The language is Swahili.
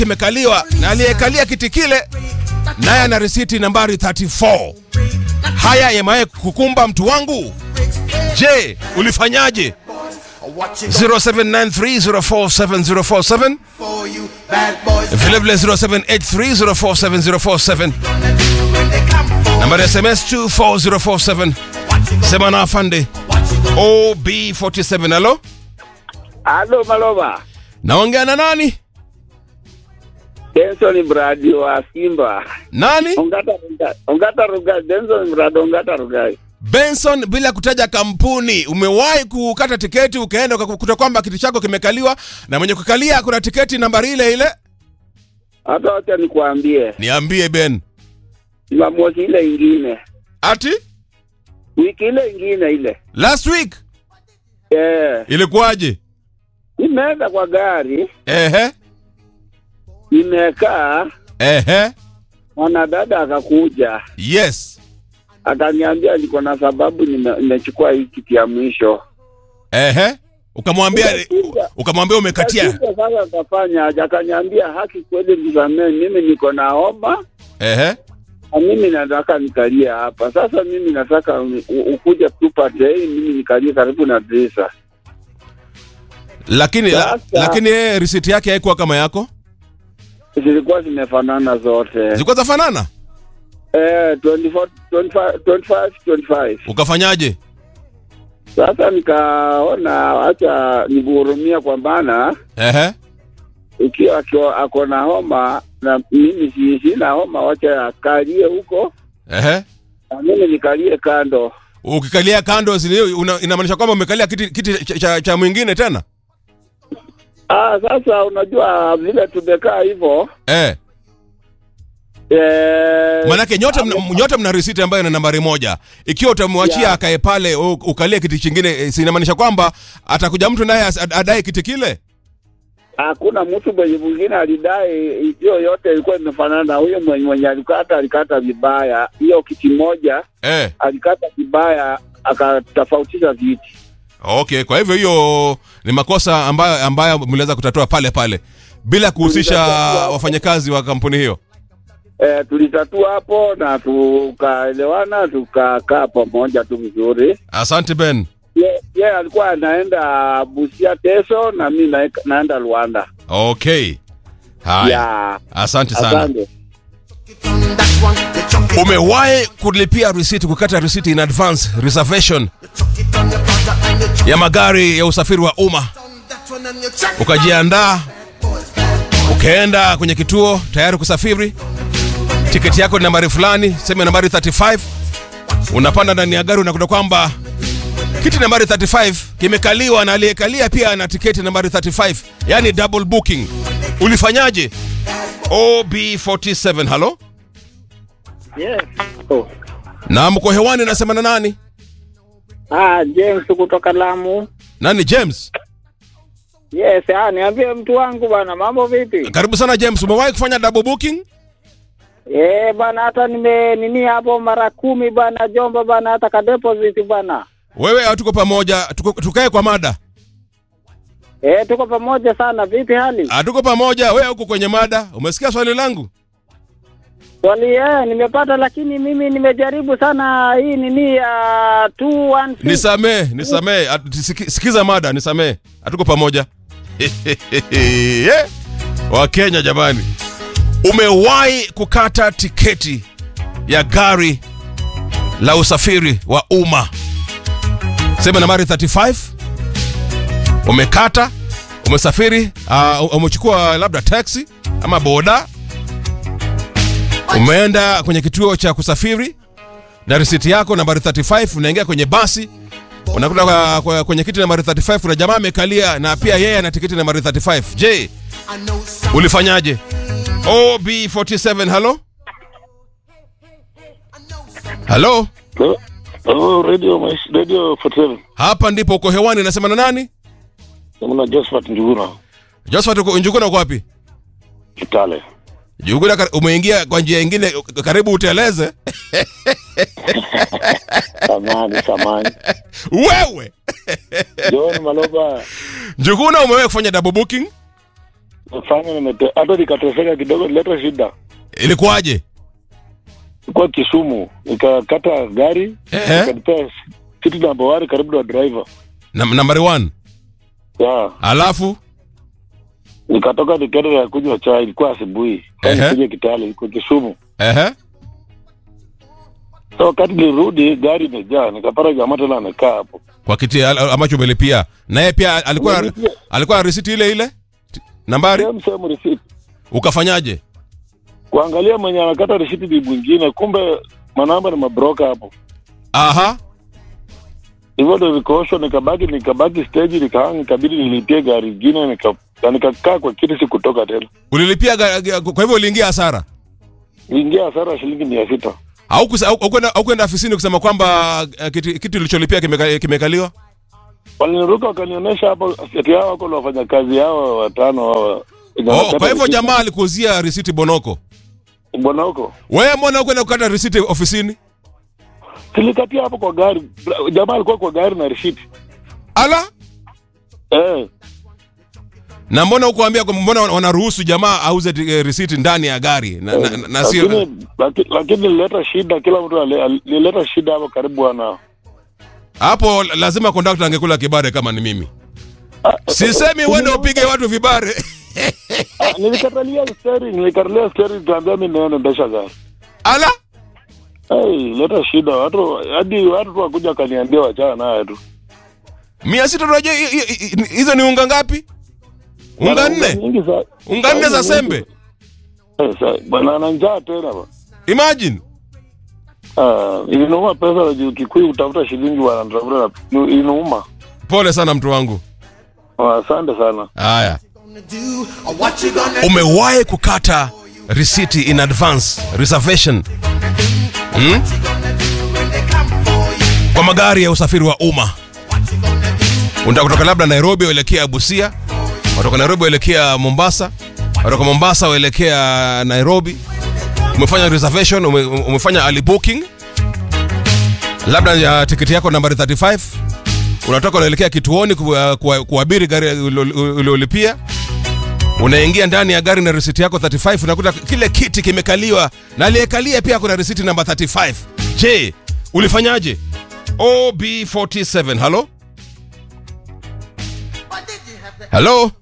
kimekaliwa na aliyekalia kiti kile naye ana risiti nambari 34. Haya yamaye kukumba mtu wangu. Je, ulifanyaje? 0793047047 vilevile 0783047047 nambari ya SMS 24047 sema na afande OB47. Halo, Halo Maloma, naongea na nani? Denson Mradi wa Simba. Nani? Ongata Rugai. Ongata Rugai, Denson Mradi Ongata Rugai. Benson, bila kutaja kampuni, umewahi kukata tiketi ukaenda ukakuta kwamba kiti chako kimekaliwa na mwenye kukalia kuna tiketi nambari ile ile? Hata wacha nikuambie, Niambie Ben. Jumamosi ile ingine, Ati wiki ile ingine ile, last week eh, ilikuwaje? nimeenda kwa gari, Ehe, nimekaa, ehe, mwanadada akakuja yes, akaniambia niko na sababu nime- nimechukua hii kiti ya mwisho. ehe. Ukamwambia ukamwambia umekatia. Lakini Sasa akafanya aje, akaniambia haki kweli, nisamee, mimi niko na homa Ehe, Na mimi nataka nikalie hapa sasa. Mimi nataka u- u- ukuje tupate hii, mimi nikalie karibu na dirisha. lakini la, Sasa- lakini yeye risiti yake haikuwa kama yako, Zilikuwa zimefanana zote zilikuwa zafanana. eh, 24, 25, 25, 25. Ukafanyaje? Sasa nikaona acha nikuhurumia, kwa maana Ehe, ikiwa akiwa ako na homa na mimi si- sina homa, wacha akalie huko ehe. na mimi nikalie kando. Ukikalia kando zile una- inamaanisha kwamba umekalia kiti, kiti cha, cha, cha mwingine tena Ah, sasa unajua vile tumekaa hivyo eh. eh, Manake nyote mna, nyote mna risiti ambayo ina nambari moja. Ikiwa utamwachia Yeah. akae pale u- ukalie kiti chingine, eh, si inamaanisha kwamba atakuja mtu naye as- ad- adai kiti kile? hakuna mtu mwenye mwingine alidai hiyo yote ilikuwa imefanana na huyo mwenye, mwenye alikata alikata vibaya hiyo kiti moja Eh, alikata vibaya akatofautisha viti okay. Kwa hivyo hiyo ni makosa ambayo ambayo mliweza kutatua pale pale bila kuhusisha Tulitatua. wafanyakazi wa kampuni hiyo. e, tulitatua hapo na tukaelewana tukakaa pamoja tu vizuri Asante Ben. ye, ye alikuwa anaenda Busia Teso na mi na, naenda Rwanda Okay. Haya. ya Asante sana. asante Umewahi kulipia risiti, kukata risiti in advance reservation ya magari ya usafiri wa umma, ukajiandaa ukaenda kwenye kituo tayari kusafiri, tiketi yako ni nambari fulani, sema nambari 35, unapanda ndani ya gari, unakuta kwamba kiti nambari 35 kimekaliwa na aliyekalia pia ana tiketi nambari 35, yani double booking. Ulifanyaje? OB47, halo? yes. oh. na mko hewani nasema na nani ah, James kutoka Lamu nani james yes ah, niambie mtu wangu bana mambo vipi karibu sana james umewahi kufanya double booking Eh bana, hata nime nini hapo mara kumi bana, Jomba bana, hata ka deposit bana. wewe hatuko pamoja tuko, tukae kwa mada Eh, tuko pamoja sana. Vipi hali? hatuko pamoja wewe huko kwenye mada umesikia swali langu Swali eh, nimepata lakini mimi nimejaribu sana hii nini ya 216. nisamee nisamee At- siki- sikiza mada nisamee hatuko pamoja Eh, wakenya jamani umewahi kukata tiketi ya gari la usafiri wa umma sema nambari 35 umekata umesafiri uh, umechukua labda taxi ama boda umeenda kwenye kituo cha kusafiri na risiti yako nambari 35 unaingia kwenye basi unakuta kwa, kwa, kwenye kiti nambari 35 kuna jamaa amekalia na pia yeye ana tiketi nambari 35 je ulifanyaje ob47 halo halo Oh, radio Maisha- radio 47 hapa ndipo uko hewani nasema na nani namna Josephat Njuguna josephat uko- njuguna uko wapi Kitale. njuguna kar- umeingia kwa njia ingine karibu uteleze Samani, samani. wewe John Maloba, njuguna umewahi kufanya double booking fanya nimete hata nikateseka kidogo, leta shida. ilikuwaje Ilikuwa Kisumu, nikakata gari Ehe. nikanipea city number one karibu na driver Nam- nambari 1 ya alafu nikatoka nikaenda na kunywa chai, ilikuwa asubuhi Ehe. kuja Kitale, iko Kisumu. ehe So wakati nilirudi gari imejaa, nikapata jamaa tena amekaa hapo. kwa kiti al- ambacho umelipia naye pia alikuwa Nimelipia. alikuwa na risiti ile ile T- nambari Same same receipt. ukafanyaje Kuangalia mwenye anakata receipt ni mwingine, kumbe manamba ni mabroka hapo. aha hivyo ndo nikooshwa nikabaki nikabaki stage nikaanga nikabidi nilipie gari ingine nika na nikakaa kwa kiti sikutoka tena ulilipia ga- ga- kwa hivyo uliingia hasara ingia hasara ya shilingi mia sita au kusa- au- au kwenda- au kwenda afisini kusema kwamba eh, kiti kiti ulicholipia kimeka- kimekaliwa waliniruka wakanionyesha hapo ati hao wako na wafanyakazi hao watano hao oh, kwa hivyo jamaa alikuuzia risiti bonoko bwana huko wewe mbona ukwenda kukata risiti ofisini tulikatia hapo kwa gari jamaa alikuwa kwa gari na risiti ala eh na mbona ukuambia kwamba mbona wana- wanaruhusu jamaa auze eh, risiti ndani ya gari na, na, na, na sio lakini laki- lakini nilileta shida kila mtu ale- al- nilileta shida hapo karibu ana hapo lazima kondakta angekula kibare kama ni mimi sisemi uende upige watu vibare Ah, nilikatalia steri nilikatalia steri nikaambia mi naendesha gari ala Hey, leta shida watu hadi watu tu wakuja wakaniambia wachana naye tu mia sita unajua hi- hi- hi- hizo ni unga ngapi unga nne nyingi za unga nne za sembe Eh, sa- bwana ana njaa tena ba imagine Ah, ilinuma pesa na juu kikuyu kutafuta shilingi wanatafuta na ilinuma pole sana mtu wangu Ah, asante sana haya gonna do or what you gonna umewahi kukata risiti in advance reservation hmm? gonna do when they come for you? kwa magari ya usafiri wa umma What you gonna do? unataka kutoka labda nairobi uelekea busia watoka nairobi uelekea mombasa watoka mombasa uelekea nairobi umefanya reservation ume, umefanya early booking labda ya tiketi yako nambari 35 unatoka unaelekea kituoni ku- ku- kuabiri gari ulio- uliolipia unaingia ndani ya gari na risiti yako 35 unakuta kile kiti kimekaliwa na aliyekalia pia kuna risiti namba 35 je ulifanyaje ob47 halo What did you have to halo